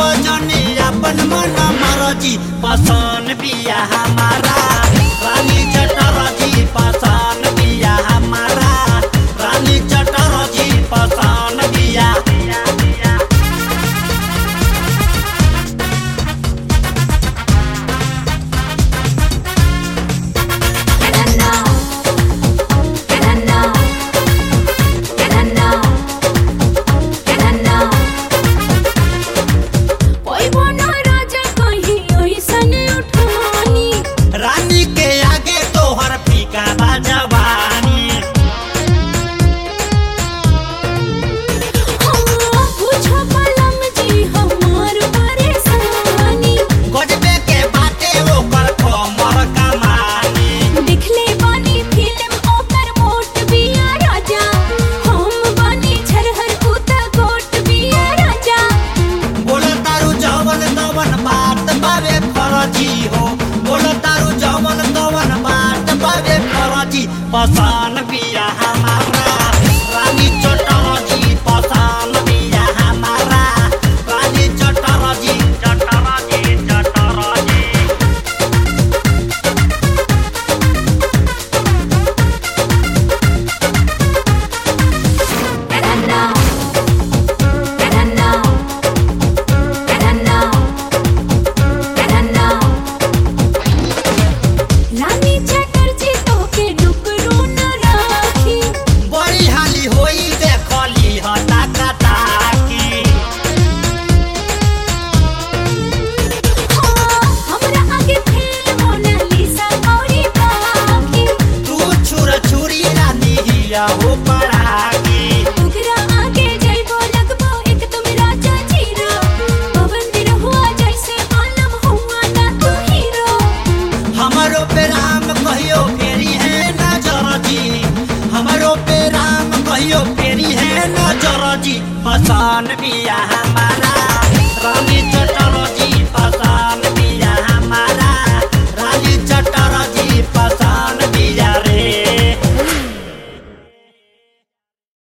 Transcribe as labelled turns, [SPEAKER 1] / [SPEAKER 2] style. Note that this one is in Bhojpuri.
[SPEAKER 1] जने अपन मन मरजी पसान बिया हमारा रानी चटरजी पसान बिया हमारा रानी चटरजी पसान बिया
[SPEAKER 2] And I know, and I know, and I know, and I know. कोई बना राजा कहीं ओइसन उठानी
[SPEAKER 1] रानी के आगे तोहर फीका बा जवानी
[SPEAKER 2] हाँ पूछो पलम जी हमार परेशानी
[SPEAKER 1] गजबे के बाते ओकर कमर कमानी
[SPEAKER 2] दिखले बानी फिल्म ओकर मोट बिया राजा हम बानी झरहर कुता गोट बिया राजा
[SPEAKER 1] बोल तारू जवन तवन बात बावे फरजी हो बोल तारू जवन तवन बात बावे फरजी पसान बिया हमारा रानी चटरजी पसान बिया हमारा रानी चटरजी चटरजी चटरजी
[SPEAKER 2] And I know, and I know, and I know, and I know. रानी चटर्जी तोके डुकरू न राखी
[SPEAKER 1] बड़ी हाली होई देखली हता कताकी
[SPEAKER 2] हाँ हमरा आगे फेल मोनालिसा औरी बाकी
[SPEAKER 1] तू छुर छुरी रानी हिया हो पड़ाकी
[SPEAKER 2] ओकरा आगे जइबो लगबो एकदम राजा जीरो पवन दिन हुआ जैसे आलम हुआ ना तू हीरो
[SPEAKER 1] हमारो पे राम कहियो फेरी है नजर जी हमारो पे राम कहियो फेरी है नजर जी पसान बिया हमारा